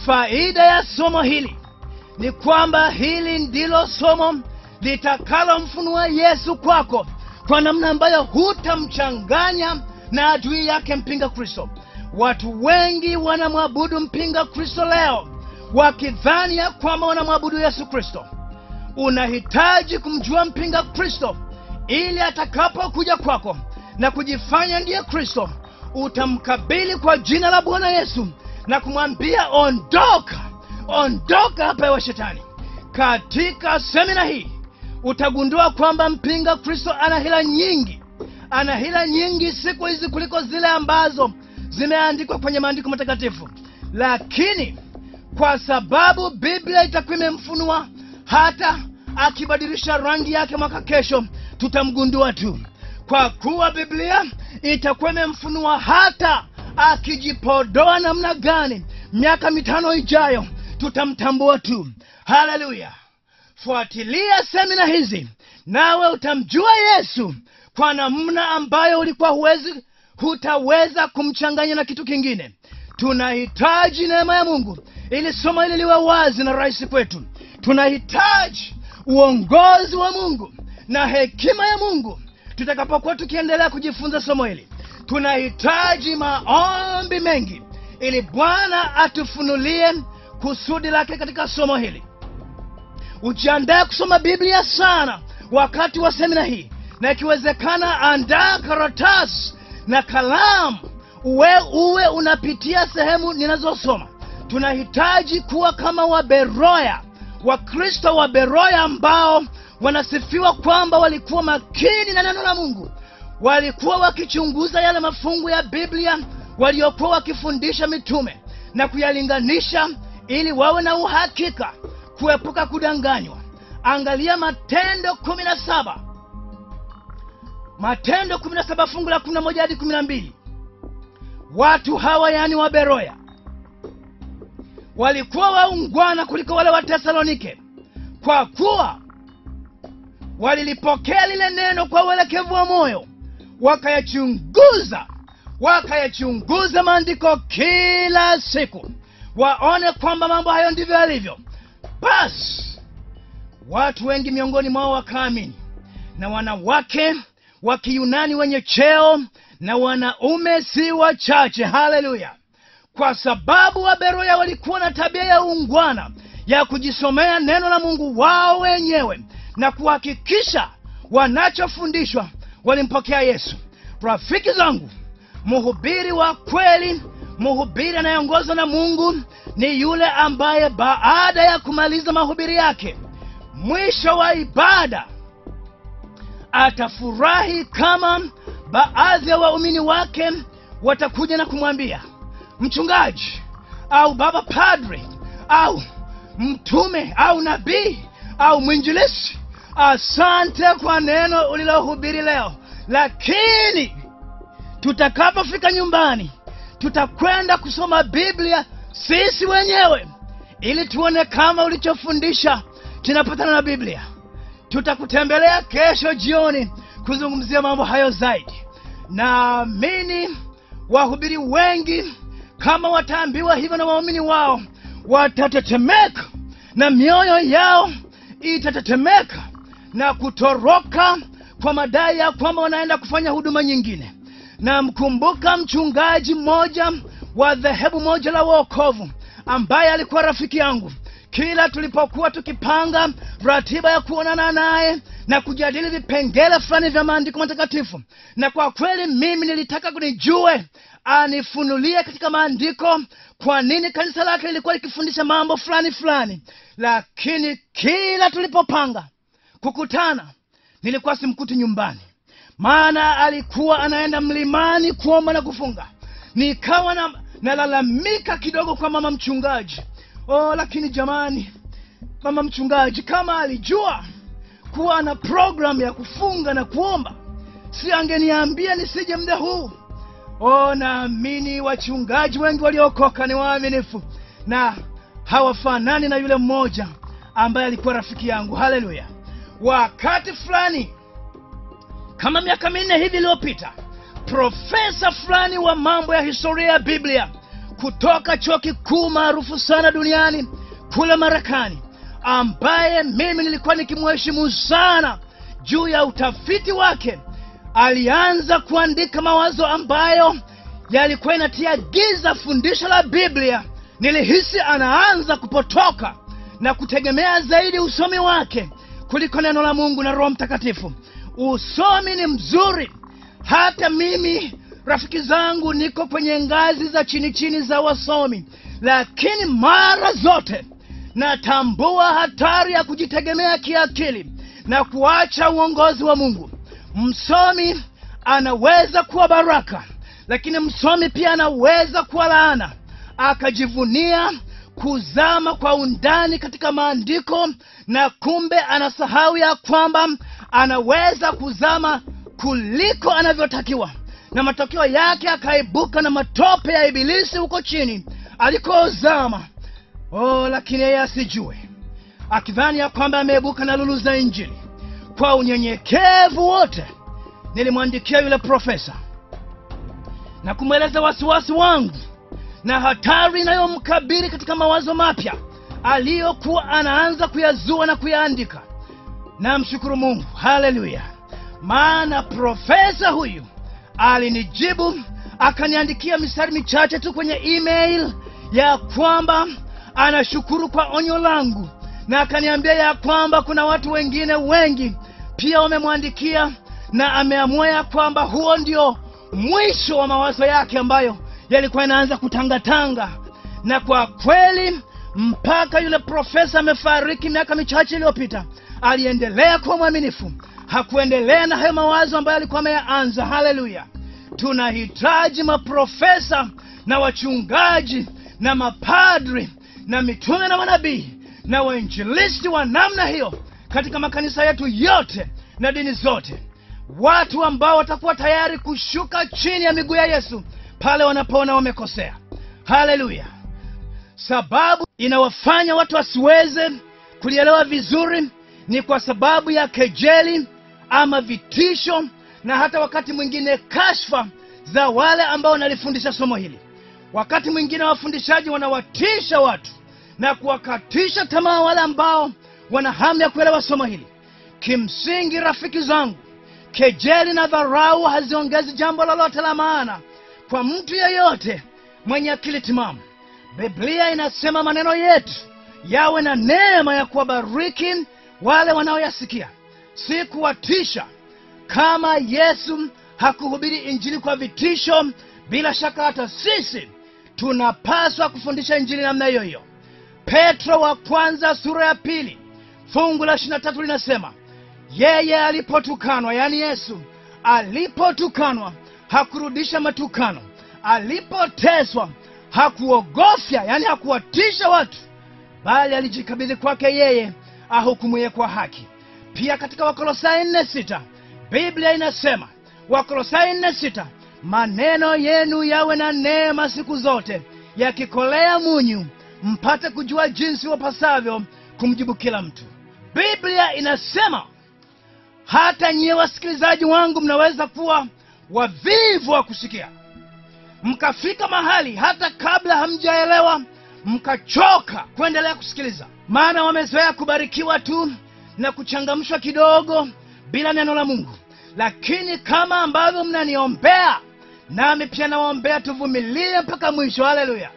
faida ya somo hili ni kwamba hili ndilo somo litakalomfunua yesu kwako kwa namna ambayo hutamchanganya na adui yake mpinga kristo watu wengi wanamwabudu mpinga kristo leo wakidhani ya kwamba wanamwabudu yesu kristo unahitaji kumjua mpinga kristo ili atakapokuja kwako na kujifanya ndiye kristo utamkabili kwa jina la bwana yesu na kumwambia ondoka ondoka hapa ewe shetani katika semina hii utagundua kwamba mpinga kristo ana hila nyingi ana hila nyingi siku hizi kuliko zile ambazo zimeandikwa kwenye maandiko matakatifu lakini kwa sababu biblia itakuwa imemfunua hata akibadilisha rangi yake mwaka kesho tutamgundua tu kwa kuwa biblia itakuwa imemfunua hata akijipodoa namna gani miaka mitano ijayo tutamtambua tu haleluya fuatilia semina hizi nawe utamjua yesu kwa namna ambayo ulikuwa huwezi hutaweza kumchanganya na kitu kingine tunahitaji neema ya mungu ili somo hili liwe wazi na rahisi kwetu tunahitaji uongozi wa mungu na hekima ya mungu tutakapokuwa tukiendelea kujifunza somo hili tunahitaji maombi mengi ili bwana atufunulie kusudi lake katika somo hili ujiandae kusoma biblia sana wakati wa semina hii na ikiwezekana andaa karatasi na kalamu uwe uwe unapitia sehemu ninazosoma tunahitaji kuwa kama waberoya wakristo wa beroya ambao wanasifiwa kwamba walikuwa makini na neno la mungu walikuwa wakichunguza yale mafungu ya biblia waliokuwa wakifundisha mitume na kuyalinganisha ili wawe na uhakika kuepuka kudanganywa angalia matendo kumi na saba matendo kumi na saba fungu la kumi na moja hadi kumi na mbili watu hawa yaani wa beroya walikuwa waungwana kuliko wale wa tesalonike kwa kuwa walilipokea lile neno kwa uelekevu wa moyo wakayachunguza wakayachunguza maandiko kila siku waone kwamba mambo hayo ndivyo yalivyo basi watu wengi miongoni mwao wakaamini na wanawake wa kiyunani wenye cheo na wanaume si wachache haleluya kwa sababu waberoya walikuwa na tabia ya ungwana ya kujisomea neno la mungu wao wenyewe na kuhakikisha wanachofundishwa walimpokea yesu rafiki zangu mhubiri wa kweli mhubiri anayeongozwa na mungu ni yule ambaye baada ya kumaliza mahubiri yake mwisho wa ibada atafurahi kama baadhi ya waumini wake watakuja na kumwambia mchungaji au baba padre au mtume au nabii au mwinjilisi asante kwa neno ulilohubiri leo lakini tutakapofika nyumbani tutakwenda kusoma biblia sisi wenyewe ili tuone kama ulichofundisha kinapatana na biblia tutakutembelea kesho jioni kuzungumzia mambo hayo zaidi naamini wahubiri wengi kama wataambiwa hivyo na waumini wao watatetemeka na mioyo yao itatetemeka na kutoroka kwa madai ya kwamba wanaenda kufanya huduma nyingine namkumbuka mchungaji mmoja wa dhehebu moja la uokovu ambaye alikuwa rafiki yangu kila tulipokuwa tukipanga ratiba ya kuonana naye na kujadili vipengele fulani vya maandiko matakatifu na kwa kweli mimi nilitaka kunijue anifunulie katika maandiko kwa nini kanisa lake lilikuwa likifundisha mambo fulani fulani lakini kila tulipopanga kukutana nilikuwa simkuti nyumbani maana alikuwa anaenda mlimani kuomba na kufunga nikawa na nalalamika kidogo kwa mama mchungaji oh lakini jamani mama mchungaji kama alijua kuwa ana programu ya kufunga na kuomba si angeniambia nisije mda huu oh naamini wachungaji wengi waliokoka ni waaminifu na hawafanani na yule mmoja ambaye alikuwa rafiki yangu haleluya wakati fulani kama miaka minne hivi iliyopita profesa fulani wa mambo ya historia ya biblia kutoka chuo kikuu maarufu sana duniani kule Marekani, ambaye mimi nilikuwa nikimheshimu sana juu ya utafiti wake. Alianza kuandika mawazo ambayo yalikuwa inatia giza fundisho la Biblia. Nilihisi anaanza kupotoka na kutegemea zaidi usomi wake kuliko neno la Mungu na Roho Mtakatifu. Usomi ni mzuri, hata mimi rafiki zangu niko kwenye ngazi za chini chini za wasomi, lakini mara zote natambua hatari ya kujitegemea kiakili na kuacha uongozi wa Mungu. Msomi anaweza kuwa baraka, lakini msomi pia anaweza kuwa laana, akajivunia kuzama kwa undani katika maandiko na kumbe anasahau ya kwamba anaweza kuzama kuliko anavyotakiwa na matokeo yake akaibuka na matope ya ibilisi huko chini alikozama oh lakini yeye asijue akidhani ya kwamba ameibuka na lulu za injili kwa unyenyekevu wote nilimwandikia yule profesa na kumweleza wasiwasi wangu na hatari inayomkabili katika mawazo mapya aliyokuwa anaanza kuyazua na kuyaandika namshukuru mungu haleluya maana profesa huyu alinijibu akaniandikia mistari michache tu kwenye email ya kwamba anashukuru kwa onyo langu na akaniambia ya kwamba kuna watu wengine wengi pia wamemwandikia na ameamua ya kwamba huo ndio mwisho wa mawazo yake ambayo yalikuwa yanaanza kutangatanga na kwa kweli mpaka yule profesa amefariki miaka michache iliyopita aliendelea kuwa mwaminifu hakuendelea na hayo mawazo ambayo alikuwa ameyaanza haleluya tunahitaji maprofesa na wachungaji na mapadri na mitume na manabii na wainjilisti wa namna hiyo katika makanisa yetu yote na dini zote watu ambao watakuwa tayari kushuka chini ya miguu ya yesu pale wanapoona wamekosea haleluya sababu inawafanya watu wasiweze kulielewa vizuri ni kwa sababu ya kejeli ama vitisho na hata wakati mwingine kashfa za wale ambao wanalifundisha somo hili wakati mwingine wafundishaji wanawatisha watu na kuwakatisha tamaa wale ambao wana hamu ya kuelewa somo hili kimsingi rafiki zangu kejeli na dharau haziongezi jambo lolote la maana kwa mtu yeyote mwenye akili timamu biblia inasema maneno yetu yawe na neema ya kuwabariki wale wanaoyasikia si kuwatisha kama yesu hakuhubiri injili kwa vitisho bila shaka hata sisi tunapaswa kufundisha injili namna hiyo hiyo petro wa kwanza sura ya pili fungu la ishiri na tatu linasema yeye alipotukanwa yaani yesu alipotukanwa hakurudisha matukano alipoteswa hakuogofya yaani hakuwatisha watu bali alijikabidhi kwake yeye ahukumuye kwa haki pia katika wakolosai nne sita biblia inasema wakolosai nne sita maneno yenu yawe na neema siku zote yakikolea munyu mpate kujua jinsi wapasavyo kumjibu kila mtu biblia inasema hata nyiye wasikilizaji wangu mnaweza kuwa wavivu wa kusikia mkafika mahali hata kabla hamjaelewa mkachoka kuendelea kusikiliza maana wamezoea kubarikiwa tu na kuchangamshwa kidogo bila neno la mungu lakini kama ambavyo mnaniombea nami pia nawaombea tuvumilie mpaka mwisho haleluya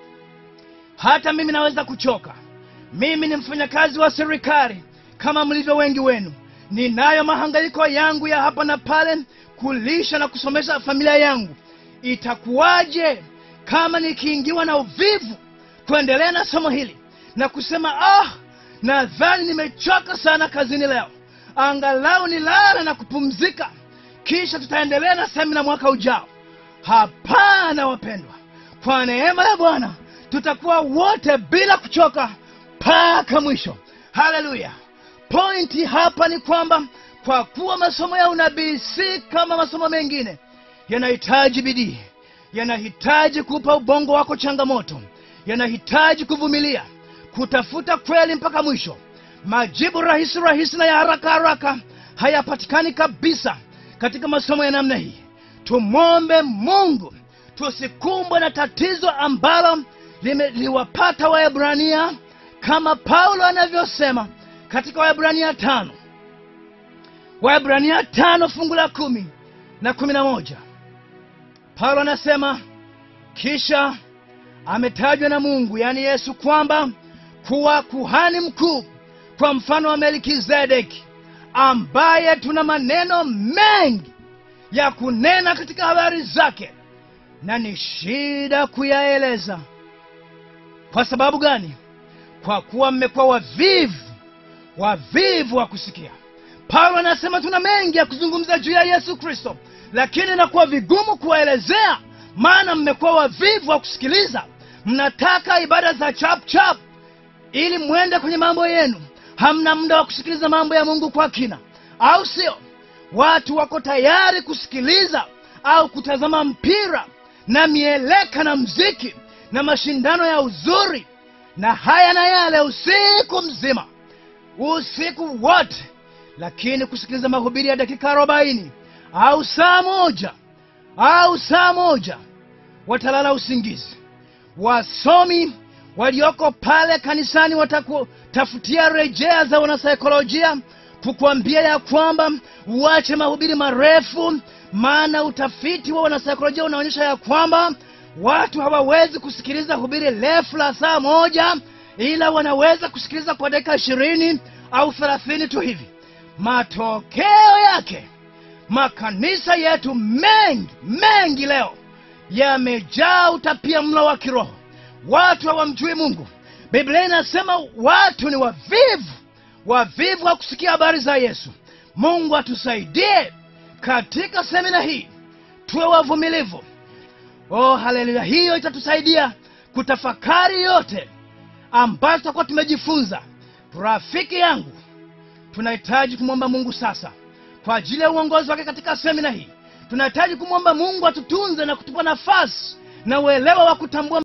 hata mimi naweza kuchoka mimi ni mfanyakazi wa serikali kama mlivyo wengi wenu ninayo mahangaiko yangu ya hapa na pale kulisha na kusomesha familia yangu itakuwaje kama nikiingiwa na uvivu kuendelea na somo hili na kusema ah nadhani nimechoka sana kazini leo angalau nilala na kupumzika kisha tutaendelea na semina mwaka ujao hapana wapendwa kwa neema ya bwana tutakuwa wote bila kuchoka mpaka mwisho haleluya pointi hapa ni kwamba kwa kuwa masomo ya unabii si kama masomo mengine yanahitaji bidii yanahitaji kupa ubongo wako changamoto yanahitaji kuvumilia kutafuta kweli mpaka mwisho majibu rahisi rahisi na ya haraka haraka hayapatikani kabisa katika masomo ya namna hii tumwombe mungu tusikumbwe na tatizo ambalo lime- liwapata waebrania kama paulo anavyosema katika waebrania tano waebrania tano fungu la kumi na kumi na moja paulo anasema kisha ametajwa na mungu yaani yesu kwamba kuwa kuhani mkuu kwa mfano wa melkizedeki ambaye tuna maneno mengi ya kunena katika habari zake na ni shida kuyaeleza kwa sababu gani kwa kuwa mmekuwa wavivu wavivu wa kusikia paulo anasema tuna mengi ya kuzungumza juu ya yesu kristo lakini inakuwa vigumu kuwaelezea maana mmekuwa wavivu wa kusikiliza mnataka ibada za chap chap ili mwende kwenye mambo yenu hamna muda wa kusikiliza mambo ya mungu kwa kina au sio watu wako tayari kusikiliza au kutazama mpira na mieleka na mziki na mashindano ya uzuri na haya na yale usiku mzima usiku wote lakini kusikiliza mahubiri ya dakika arobaini au saa moja au saa moja watalala usingizi wasomi walioko pale kanisani watakutafutia rejea za wanasaikolojia kukuambia ya kwamba uache mahubiri marefu maana utafiti wa wanasaikolojia unaonyesha ya kwamba watu hawawezi kusikiliza hubiri refu la saa moja ila wanaweza kusikiliza kwa dakika ishirini au thelathini tu hivi matokeo yake makanisa yetu mengi mengi leo yamejaa utapia mlo wa kiroho watu hawamjui mungu biblia inasema watu ni wavivu wavivu wa kusikia habari za yesu mungu atusaidie katika semina hii tuwe wavumilivu oh haleluya hiyo itatusaidia kutafakari yote ambayo tutakuwa tumejifunza rafiki yangu tunahitaji kumwomba mungu sasa kwa ajili ya uongozi wake katika semina hii tunahitaji kumwomba mungu atutunze na kutupa nafasi na uelewa wa kutambua